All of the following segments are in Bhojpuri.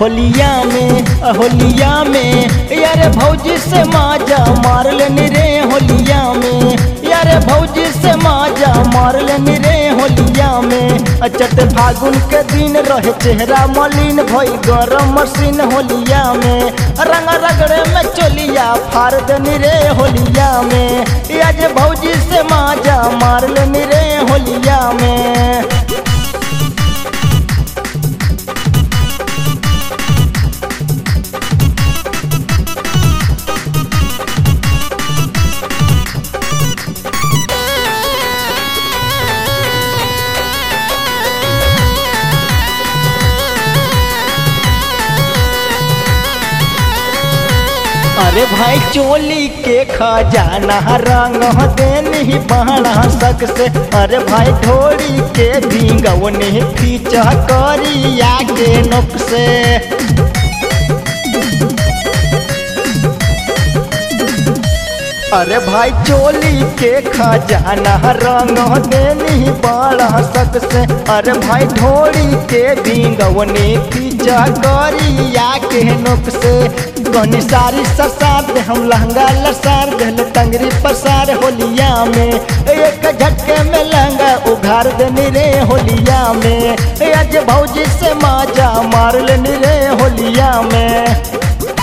होलिया में होलिया में यारे भौजी से माजा मार लेनी रे होलिया में यारे भौजी से माजा मार लेनी रे होलिया में अचट फागुन के दिन रहे चेहरा मलिन भई गरम मशीन होलिया में रंग रगड़े में चोलिया फार देनी रे होलिया में आज भौजी से माजा मार लेनी रे होलिया में अरे भाई चोली के खजाना रंग देनी बहना सक से अरे भाई ढोड़ी के भींगवनी पीछा करिया के नोक से अरे भाई चोली के खजाना रंग देनी बड़ा सक से अरे भाई ढोड़ी के भींगवनी पीछा करिया के नोक से गनी सारी ससार दे हम लहंगा लसार दे टंगरी पसार होलिया में एक झटके में लहंगा उघार देनी रे होलिया में आज भौजी से माजा मार लेनी रे होलिया में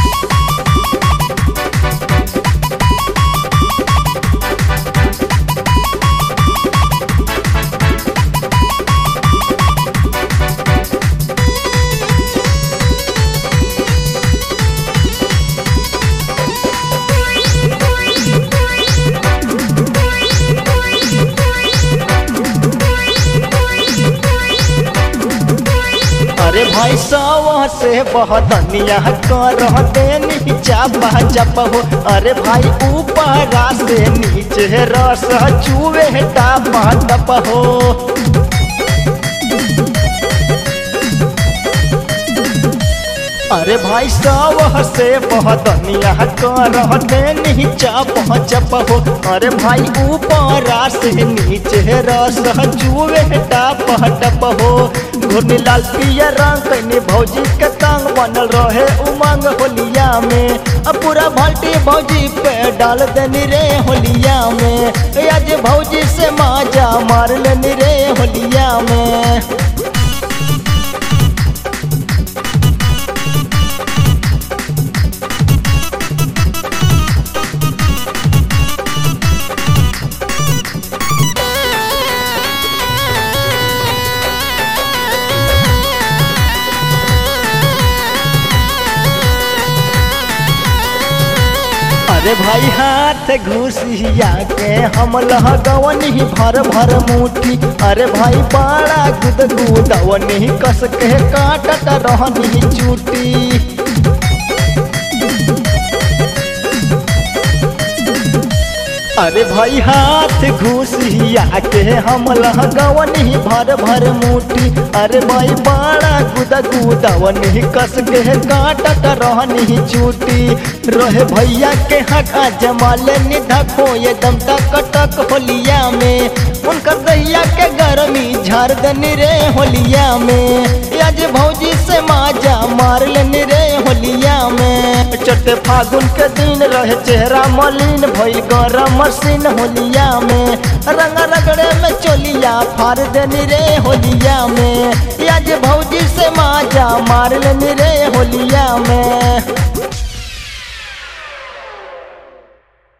अरे भाई सवा से बहदनिया कर देनी चापा चप हो अरे भाई ऊपर से नीचे रस चूहे टापा टप हो अरे भाई सवा से बहदनिया कर देनी चाप चप हो अरे भाई ऊपर से नीचे रस चूहे टाप टप हो घुर्नी लाल पियर रंग कैनी भौजी के तंग बनल रहे उमंग होलिया में अब पूरा भल्टी भौजी पे डाल देनी रे होलिया में आज भौजी से माजा मार लेनी रे होलिया में अरे भाई हाथ घुसिया के हम लहगवनी भर भर मुठी अरे भाई बड़ा गुद गुदवनी कस के काटत रहनी चूटी अरे भाई हाथ घुसिया के हम लहगवनी भर भर मुठी अरे भाई बड़ा गुदा गुदवनी कस के काटत रहनी चूटी रहे भैया के हका जमाले निधको ये दम टक टक होलिया में उनकर दैया के गर्मी झाड़ देनी रे होलिया में आज भौजी से माजा मार लेनी रे होलिया में चटे फागुन के दिन रहे चेहरा मलिन भइल गरम मशीन होलिया में रंग रगड़े में चोलिया फाड़ देनी रे होलिया में आज भौजी से माजा मार लेनी रे होलिया में